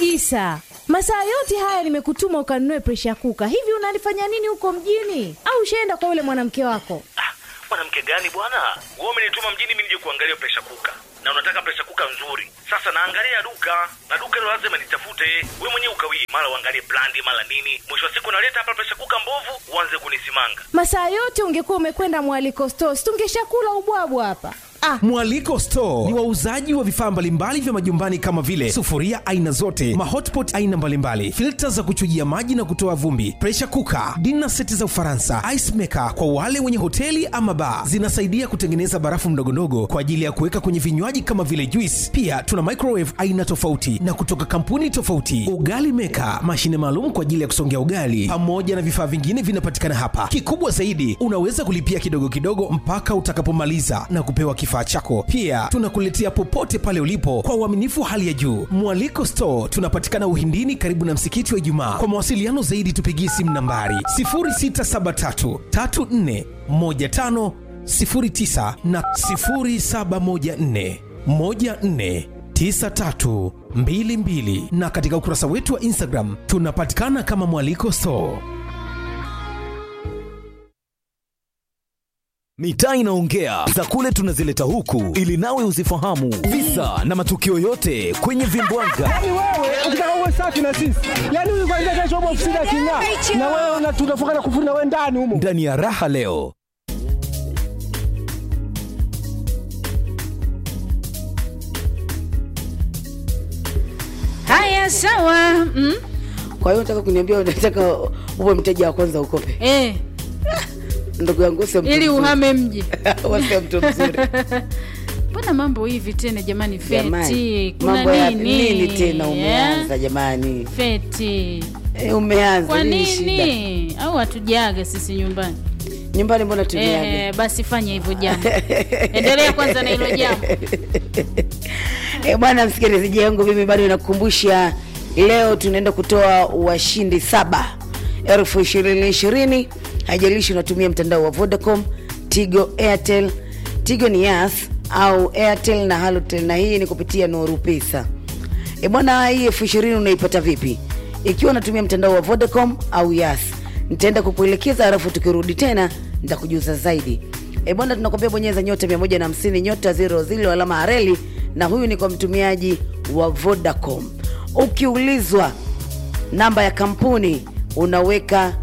Isa, masaa yote haya nimekutuma ukanunue presha kuka. Hivi unalifanya nini huko mjini? Au ushaenda kwa yule mwanamke wako? Ah, mwanamke gani bwana? Wewe umenituma mjini mimi nije kuangalia presha kuka, na unataka presha kuka nzuri. Sasa naangalia duka na duka hilo lazima nitafute. Wewe mwenyewe ukawii, mara uangalie brandi, mara nini. Mwisho wa siku naleta hapa presha kuka mbovu, uanze kunisimanga. Masaa yote ungekuwa umekwenda mwaliko stores, tungeshakula ubwabwa hapa. Ah, Mwaliko Store ni wauzaji wa vifaa mbalimbali vya majumbani kama vile sufuria aina zote, mahotpot aina mbalimbali, filta za kuchujia maji na kutoa vumbi, pressure cooker, dinner seti za Ufaransa, ice maker kwa wale wenye hoteli ama bar. Zinasaidia kutengeneza barafu ndogondogo kwa ajili ya kuweka kwenye vinywaji kama vile juice. Pia tuna microwave aina tofauti na kutoka kampuni tofauti, ugali maker, mashine maalum kwa ajili ya kusongea ugali, pamoja na vifaa vingine vinapatikana hapa. Kikubwa zaidi, unaweza kulipia kidogo kidogo mpaka utakapomaliza na kupewa kifaa chako. Pia tunakuletea popote pale ulipo kwa uaminifu hali ya juu. Mwaliko Store tunapatikana Uhindini, karibu na msikiti wa Ijumaa. Kwa mawasiliano zaidi, tupigie simu nambari 0673 34 15 09 na 0714 14 9322 na katika ukurasa wetu wa Instagram tunapatikana kama Mwaliko Store. Mitaa inaongea za kule tunazileta huku ili nawe uzifahamu visa na matukio yote kwenye vimbwanga. Yaani wewe ukitaka uwe safi na sisi, yaani huyu kwanza kesho upo ofisini aking'aa, na wewe una- tunafunga na kufuri na wewe ndani humo. Ndani ya raha leo Haya, sawa. Mm? Kwa hiyo unataka kuniambia unataka uwe mteja wa kwanza ukope? Eh, Ndugu yangu sio mtu ili mzuri. uhame mji. Wewe sio mtu mzuri. Mbona mambo hivi tena jamani? Feti, Jamani, kuna mambo ya nini? nini tena umeanza Eh? jamani? Feti, E, umeanza kwa nini shida? nini? Au hatujaga sisi nyumbani? Nyumbani mbona tumeaga? Eh, basi fanya hivyo jambo. Endelea kwanza na hilo jambo. E, bwana msikilizaji wangu, mimi bado nakukumbusha, leo tunaenda kutoa washindi saba elfu ishirini ishirini. Haijalishi unatumia mtandao wa Vodacom, Tigo, Airtel. Tigo ni Yas au Airtel na Halotel, na hii ni kupitia Nuru Pesa. E bwana, hii elfu ishirini unaipata vipi? Ikiwa unatumia mtandao wa Vodacom au Yas, nitaenda kukuelekeza, halafu tukirudi tena nitakujuza zaidi. E bwana, tunakwambia bonyeza nyota 150 nyota 00 alama ya reli, na huyu ni kwa mtumiaji wa Vodacom. Ukiulizwa namba ya kampuni unaweka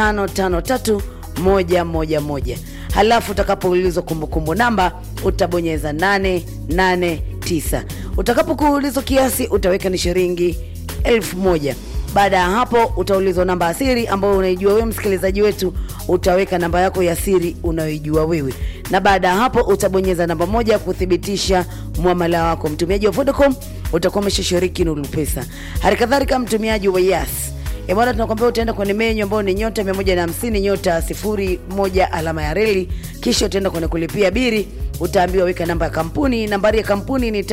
553111 halafu utakapoulizwa kumbukumbu namba utabonyeza 889 utakapokuulizwa kiasi utaweka ni shilingi elfu moja baada ya hapo utaulizwa namba ya siri ambayo unaijua wewe msikilizaji wetu utaweka namba yako ya siri unayoijua wewe na baada ya hapo utabonyeza namba moja kuthibitisha mwamala wako mtumiaji wa vodacom utakuwa umeshashiriki nuru pesa hali kadhalika mtumiaji wa yas E bwana, tunakwambia utaenda kwenye menyu ambayo ni nyota 150 nyota 01 alama ya reli, kisha utaenda kwenye kulipia biri, utaambiwa weka namba ya kampuni. Nambari ya kampuni ni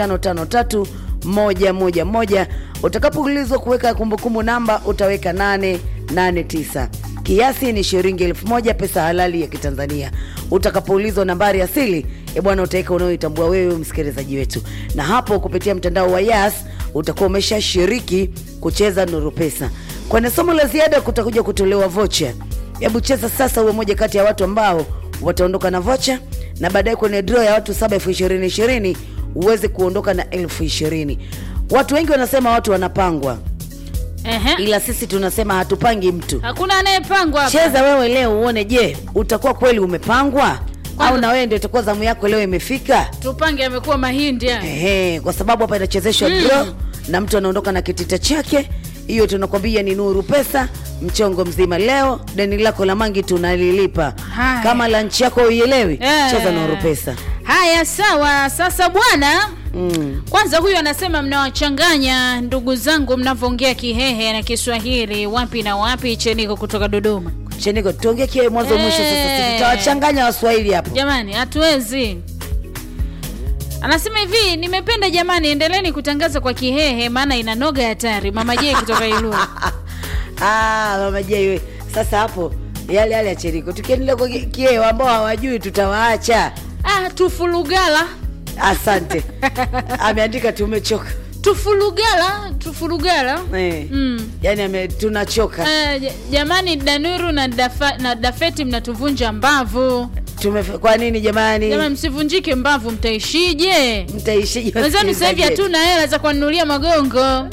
553111. Utakapoulizwa kuweka kumbukumbu namba utaweka 889 kiasi ni shilingi elfu moja pesa halali ya Kitanzania. Utakapoulizwa nambari ya siri, e bwana, utaweka unaoitambua wewe msikilizaji wetu, na hapo kupitia mtandao wa Yas utakuwa umeshashiriki kucheza Nuru Pesa. Kwenye somo la ziada kutakuja kutolewa vocha. Hebu cheza sasa, uwe moja kati ya watu ambao wataondoka na vocha, na baadaye kwenye draw ya watu saba elfu ishirini ishirini uweze kuondoka na elfu ishirini. Watu wengi wanasema watu wanapangwa, Ehe. ila sisi tunasema hatupangi mtu. Hakuna anayepangwa hapa. Cheza wewe leo uone, je, utakuwa kweli umepangwa Kwanza- au na wewe ndio itakuwa zamu yako leo imefika? Tupange amekuwa mahindi haya. Ehe, kwa sababu hapa inachezeshwa Mm. draw na mtu anaondoka na kitita chake. Hiyo tunakwambia ni Nuru Pesa mchongo mzima. Leo deni lako la mangi tunalilipa. Haya. Kama lanchi yako uielewi, Eh. cheza Nuru Pesa. Haya, sawa. Sasa bwana, Mm. kwanza huyu anasema mnawachanganya ndugu zangu mnavyoongea Kihehe na Kiswahili wapi na wapi. Cheniko kutoka Dodoma. Cheniko, tuongee kie mwanzo mwisho sasa, Eh. si tutawachanganya Waswahili hapo. Jamani, hatuwezi. Anasema hivi, nimependa jamani, endeleeni kutangaza kwa Kihehe maana ina noga hatari. Mama J kutoka Ilulu. Ah, mama Jaiwe. Sasa hapo yale yale ya Cheniko. Tukiendelea kwa ki- kieo ambao hawajui tutawaacha. Ah, tufulugala Asante. Ameandika tumechoka. tufurugala tufurugala eh. mm. yani ame, tunachoka Eh, j- jamani danuru na, dafa, na dafeti mnatuvunja mbavu Tume, kwa nini jamani jamani msivunjike mbavu mtaishije mtaishije wenzanu sasa hivi wasikilizaji hatuna hela za kuwanunulia magongo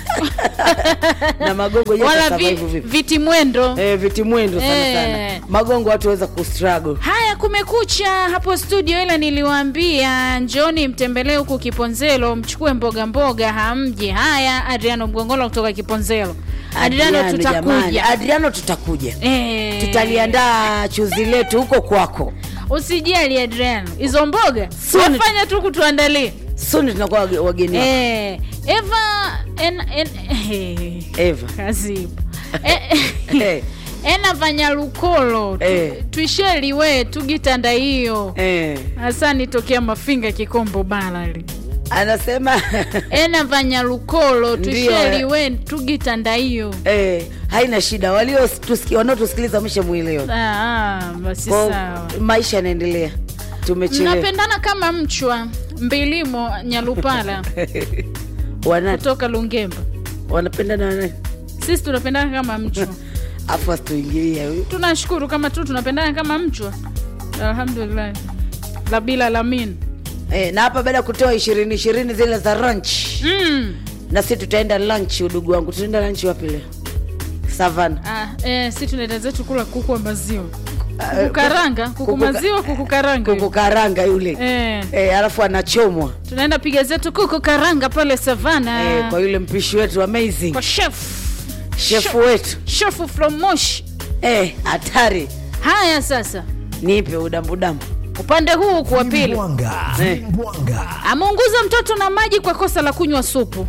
na magongo je, wala yatasurvive vi, vipi? viti mwendo eh, viti mwendo sana Eh. sana magongo watu waweza kustruggle haya kumekucha hapo studio ila niliwaambia njoni mtembelee huku kiponzelo mchukue mboga mboga hamji haya adriano mgongolo kutoka kiponzelo adriano jamani, tutakuja adriano tutakuja Eh. tutaliandaa chuzi letu huko kwako usijali adriano hizo mboga Soon. wafanya tu kutuandalia suni tunakuwa wage- wageni wako. eh, eva en, en, eh, eva kazibu eh, Eh. ena vanyalukolo tu, Eh. twisheliwe tugitanda hiyo eh. hasa nitokea mafinga kikombo balali anasema ena vanyalukolo Ndio, twisheliwe tugitanda hiyo eh, haina shida walio tuski- wanaotusikiliza wameshamwelewa Ah, ah, basi Kwa- sawa maisha yanaendelea tumechelewa mnapendana kama mchwa mbilimo nyalupala Wana- kutoka lungemba wanapendana wana- sisi tunapendana kama mchwa afu asituingilia huyu tunashukuru kama tu tunapendana kama mchwa alhamdulillah la bila lamin eh, na hapa baada ya kutoa ishirini ishirini zile za lunch mm. na si tutaenda lunch udugu wangu tutaenda lunch wapi leo savana ah, eh, si tunaenda zetu kula kuku wa maziwa kukukaranga kuku kuku- maziwa kuku karanga kuku karanga yule eh, eh, alafu anachomwa tunaenda piga zetu kuku karanga pale savana eh, kwa yule mpishi wetu amazing kwa chef shefu wetu chef from moshi eh, hatari haya sasa nipe udambudambu upande huu huku wa pili Mwanga. Eh. Mwanga. ameunguza mtoto na maji kwa kosa la kunywa supu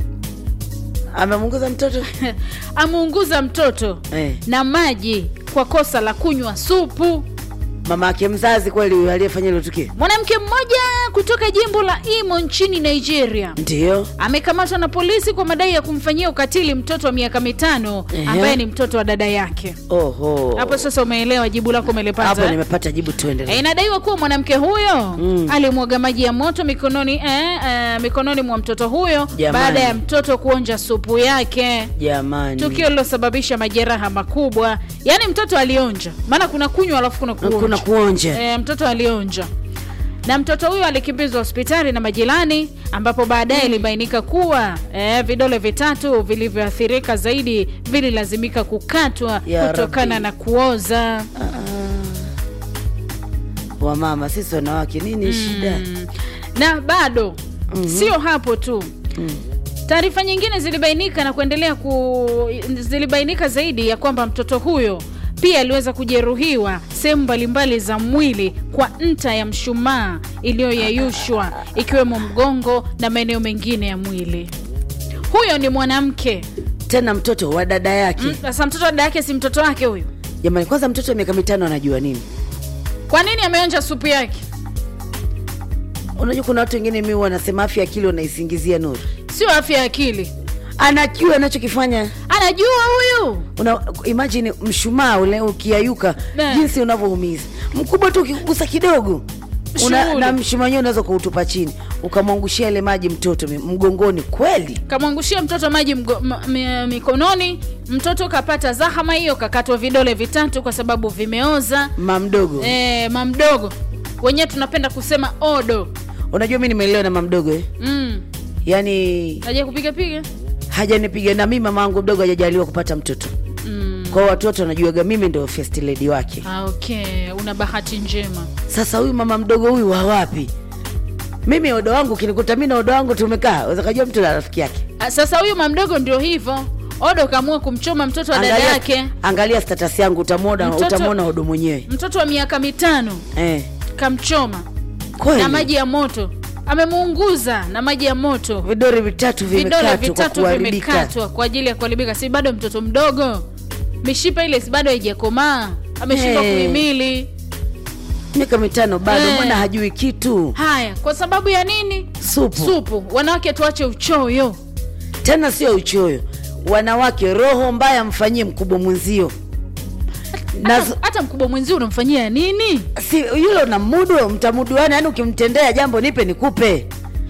amemunguza mtoto ameunguza mtoto eh, na maji kwa kosa la kunywa supu mama yake mzazi kweli huyo aliyefanya hilo tukio mwanamke mmoja kutoka jimbo la imo nchini nigeria ndio amekamatwa na polisi kwa madai ya kumfanyia ukatili mtoto wa miaka mitano Ehe. ambaye ni mtoto wa dada yake oho hapo sasa umeelewa jibu lako hapo umelipata eh? nimepata jibu tuendelee Eh, inadaiwa kuwa mwanamke huyo mm. alimwaga maji ya moto mikononi eh, eh, mikononi mwa mtoto huyo Jamani. baada ya mtoto kuonja supu yake jamani tukio lilosababisha majeraha makubwa yaani mtoto alionja maana kuna kunywa alafu kuna kuonja kuna kuonja e, mtoto alionja na mtoto huyo alikimbizwa hospitali na majirani ambapo baadaye ilibainika kuwa e, vidole vitatu vilivyoathirika zaidi vililazimika kukatwa Ya kutokana Rabbi. na kuoza wamama sisi wanawake nini shida na bado mm-hmm. sio hapo tu Mm. taarifa nyingine zilibainika na kuendelea ku zilibainika zaidi ya kwamba mtoto huyo pia aliweza kujeruhiwa sehemu mbalimbali za mwili kwa nta ya mshumaa iliyoyeyushwa ikiwemo mgongo na maeneo mengine ya mwili huyo ni mwanamke tena mtoto wa dada yake Mm, sasa mtoto wa dada yake si mtoto wake huyu jamani kwanza mtoto wa miaka mitano anajua nini kwa nini ameonja supu yake unajua kuna watu wengine mi wanasema afya ya akili wanaisingizia nuru sio afya ya akili anajua anachokifanya anajua huyu una imagine mshumaa ule ukiayuka Ne. jinsi unavyoumiza mkubwa tu ukigusa kidogo una, Shughuli. na mshumaa wenyewe unaweza kuutupa chini ukamwangushia ile maji mtoto mi- mgongoni kweli kamwangushia mtoto maji mgo, m, m, mikononi mtoto kapata zahama hiyo kakatwa vidole vitatu kwa sababu vimeoza mamdogo e, mamdogo wenyewe tunapenda kusema odo unajua mi nimeelewa na mamdogo eh? mm. yaani aja kupiga piga hajanipiga na mi mama angu mdogo hajajaliwa kupata mtoto mm. kwao watoto wanajuaga mimi ndo first lady wake ah, okay una bahati njema sasa huyu mama mdogo huyu wa wapi mimi odo wangu kinikuta mi na odo wangu tumekaa wezakajua mtu na rafiki yake Ah, sasa huyu mamdogo ndio hivyo odo kaamua kumchoma mtoto wa dada angalia, yake angalia status yangu utamwona Mtoto- utamwona odo mwenyewe mtoto wa miaka mitano eh. kamchoma kweli na maji ya moto amemuunguza na maji ya moto vidole vitatu vidole vimekatwa kwa vitatu kuharibika vimekatwa kwa ajili ya kuharibika si bado mtoto mdogo mishipa ile si bado haijakomaa ameshindwa Hey. kuhimili miaka mitano bado Eh. mwana hajui kitu haya kwa sababu ya nini supu, supu wanawake tuache uchoyo tena sio uchoyo wanawake roho mbaya mfanyie mkubwa mwenzio na hata, hata mkubwa mwenzio unamfanyia nini si yule una mudu mtamuduana yani ukimtendea jambo nipe nikupe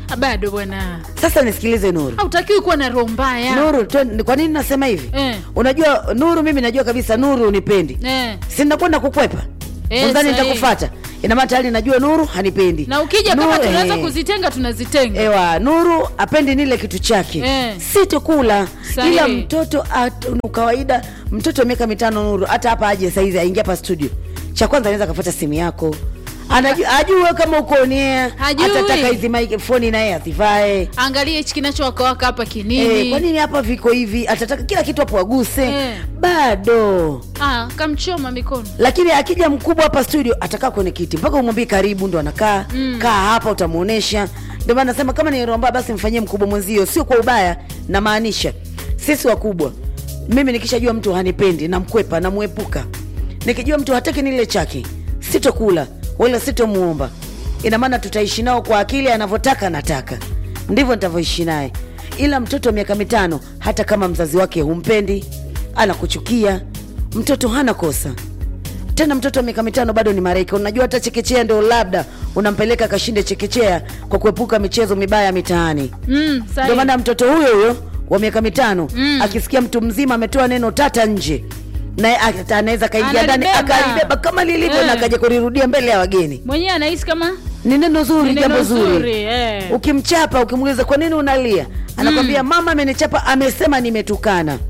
Ah, bado bwana sasa nisikilize nuru hautakiwi kuwa na roho mbaya nuru twe- kwa nini nasema hivi Eh. unajua nuru mimi najua kabisa nuru unipendi eh. si nakwenda kukwepa Eh, unadhani sahihi. nitakufata inamaana tayari najua nuru hanipendi na ukija Nuru- kama tunaweza eh. kuzitenga tunazitenga ewa nuru apendi nile kitu chake Eh. situkula Sahihi. ila mtoto at- kawaida mtoto wa miaka mitano nuru hata hapa aje saizi aingia hapa studio cha kwanza anaweza akafuata simu yako Anajua, ajue kama uko nia Hajui. atataka hizi microphone naye azivae angalia hichi kinachowakawaka hapa kinini Eh, kwa nini hapa viko hivi atataka kila kitu hapo aguse Eh. bado ah, kamchoma mikono lakini akija mkubwa hapa studio atakaa kwenye kiti mpaka umwambie karibu ndo anakaa mm. kaa hapa utamuonesha ndio maana nasema kama ni romba basi mfanyie mkubwa mwenzio sio kwa ubaya namaanisha sisi wakubwa mimi nikishajua mtu hanipendi namkwepa namwepuka nikijua mtu hataki nile chake sitokula wala sitomuomba ina maana tutaishi nao kwa akili anavyotaka nataka ndivyo nitavyoishi naye ila mtoto wa miaka mitano hata kama mzazi wake humpendi anakuchukia mtoto hana kosa tena mtoto wa miaka mitano bado ni maraika unajua hata chekechea ndio labda unampeleka akashinde chekechea kwa kuepuka michezo mibaya mitaani mm, sahi. ndio maana mtoto huyo huyo wa miaka mitano mm. akisikia mtu mzima ametoa neno tata nje naye ata- anaweza kaingia ndani Analibeba. akalibeba kama lilivyo Eh. na akaja kulirudia mbele ya wageni mwenyewe anahisi kama ni neno zuri Ni jambo neno zuri zuri, eh. ukimchapa ukimuuliza kwa nini unalia anakwambia mama amenichapa amesema nimetukana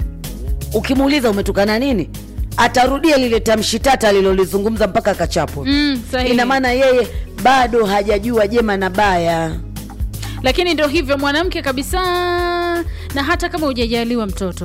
ukimuuliza umetukana nini atarudia lile tamshi tata alilolizungumza mpaka akachapwa mm, sahihi. ina maana yeye bado hajajua jema na baya lakini ndio hivyo mwanamke kabisa na hata kama hujajaliwa mtoto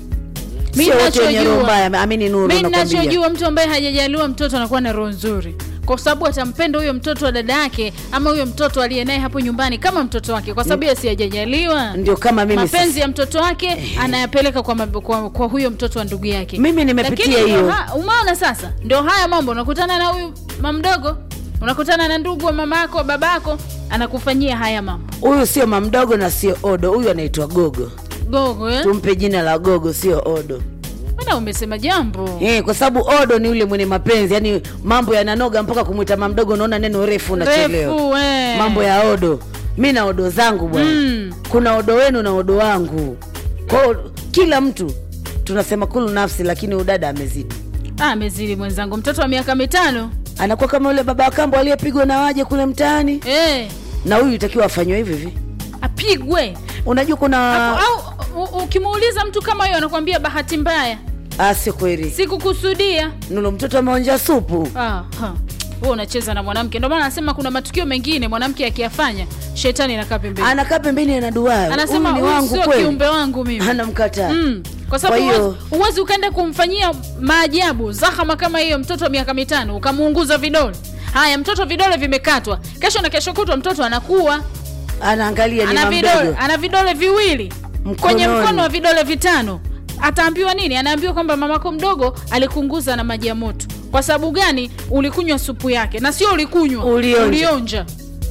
Mi sio wote wenye roho nachojua- mbaya amini nuru mi nakwambia nachojua mtu ambaye hajajaliwa mtoto anakuwa na roho nzuri kwa sababu atampenda huyo mtoto wa dada yake ama huyo mtoto aliye naye hapo nyumbani kama mtoto wake kwa sababu yeye si hajajaliwa ndio kama mimi mapenzi sasa. ya mtoto wake anayapeleka kwa, mab- kwa, kwa huyo mtoto wa ndugu yake Mimi nimepitia Lakini ndio hiyo. ha- umeona sasa ndio haya mambo unakutana na huyu mamdogo unakutana na ndugu wa mama yako baba yako anakufanyia haya mambo huyu sio mamdogo na sio odo huyu anaitwa gogo gogo eh? tumpe jina la gogo sio odo Mbona umesema jambo Eh, kwa sababu odo ni yule mwenye mapenzi yani mambo yananoga mpaka kumwita mamdogo unaona neno refu unachelewa refu eh. mambo ya odo mi na odo zangu bwana Mm. kuna odo wenu na odo wangu kwao kila mtu tunasema kulu nafsi lakini udada amezidi Ah, amezidi mwenzangu mtoto wa miaka mitano anakuwa kama yule baba wa kambo aliyepigwa na waje kule mtaani eh, na huyu itakiwa afanywe hivi hivi apigwe unajua kuna au u- ukimuuliza mtu kama hiyo anakwambia bahati mbaya ah, sio kweli sikukusudia nulo mtoto ameonja supu ah, ha. wewe unacheza na mwanamke ndio maana anasema kuna matukio mengine mwanamke akiyafanya shetani anakaa pembeni anakaa pembeni anaduaa anasema ni huyu wangu sio kweli kiumbe wangu mimi anamkataa Mm. kwa Kwa sababu hiyo- huwezi- huwezi ukaenda kumfanyia maajabu zahama kama hiyo mtoto wa miaka mitano ukamuunguza vidole haya mtoto vidole vimekatwa kesho na kesho kutwa mtoto anakuwa anaangalia ni ana vidole, mamdogo ana vidole viwili Mkononi. kwenye mkono wa vidole vitano ataambiwa nini anaambiwa kwamba mamako mdogo alikunguza na maji ya moto kwa sababu gani ulikunywa supu yake na sio ulikunywa Ulionja. ulionja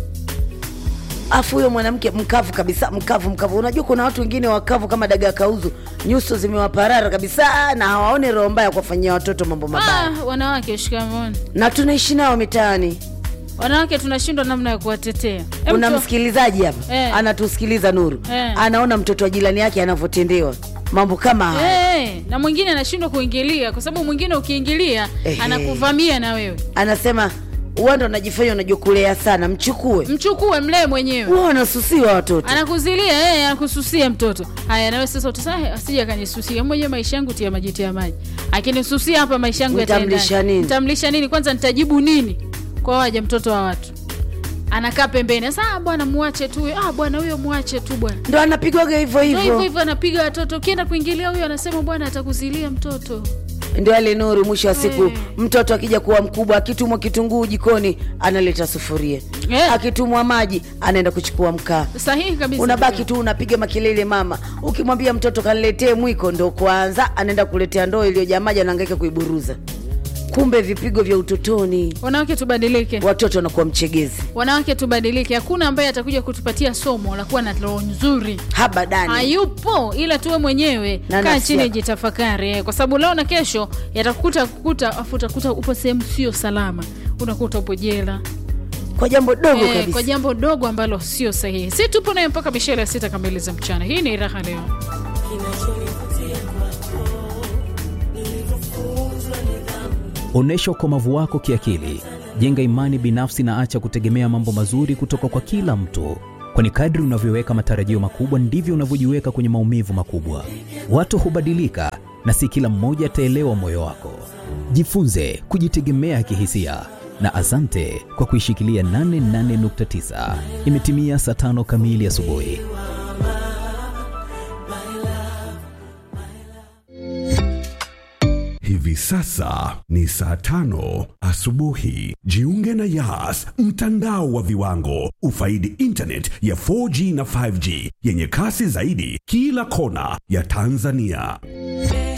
afu huyo mwanamke mkavu kabisa mkavu mkavu unajua kuna watu wengine wakavu kama dagaa kauzu nyuso zimewaparara kabisa na hawaone roho mbaya kuwafanyia watoto mambo mabaya ah, wanawake shikamoni na tunaishi nao mitaani wanawake tunashindwa namna ya kuwatetea Em, kuna tu- msikilizaji hapa Eh. anatusikiliza nuru Eh. anaona mtoto wa jirani yake anavyotendewa mambo kama haya Eh, na mwingine anashindwa kuingilia kwa sababu mwingine ukiingilia Ehe. anakuvamia na wewe anasema uwanda unajifanya unajua kulea sana mchukue mchukue mlee mwenyewe huwa wanasusiwa watoto anakuzilia eh, anakususia mtoto haya nawe sasa utasema asija akanisusia mwenyewe maisha yangu tia maji tia maji akinisusia hapa maisha yangu Nitamlisha yataendaje? nini? nitamlisha nini kwanza nitajibu nini kwa waja mtoto wa watu anakaa pembeni sasa ah, bwana muache tu huyo ah bwana huyo muache tu bwana ndo anapigwaga hivyo Ndio hivyo hivyo hivyo anapiga watoto ukienda kuingilia huyo anasema bwana atakuzilia mtoto ndio ale nuru mwisho wa siku Eh. mtoto akija kuwa mkubwa akitumwa kitunguu jikoni analeta sufuria Eh. akitumwa maji anaenda kuchukua mkaa sahihi kabisa unabaki tu unapiga makelele mama ukimwambia mtoto kaniletee mwiko ndo kwanza anaenda kuletea ndoo iliyojaa maji anaangaika kuiburuza kumbe vipigo vya utotoni wanawake tubadilike watoto wanakuwa mchegezi wanawake tubadilike hakuna ambaye atakuja kutupatia somo la kuwa na roho nzuri habadani hayupo ila tuwe mwenyewe Na kaa nafsi chini yako. jitafakari eh, kwa sababu leo na kesho yatakukuta kukuta afu utakuta upo sehemu sio salama unakuta upo jela kwa jambo dogo Eh, kabisa kwa jambo dogo ambalo sio sahihi si tupo naye mpaka mishele ya sita kamili za mchana hii ni raha leo Onyesha ukomavu wako kiakili, jenga imani binafsi na acha kutegemea mambo mazuri kutoka kwa kila mtu, kwani kadri unavyoweka matarajio makubwa ndivyo unavyojiweka kwenye maumivu makubwa. Watu hubadilika na si kila mmoja ataelewa moyo wako. Jifunze kujitegemea kihisia na asante kwa kuishikilia 88.9. Imetimia saa tano kamili asubuhi. Hivi sasa ni saa tano asubuhi. Jiunge na Yas, mtandao wa viwango. Ufaidi internet ya 4G na 5G yenye kasi zaidi kila kona ya Tanzania.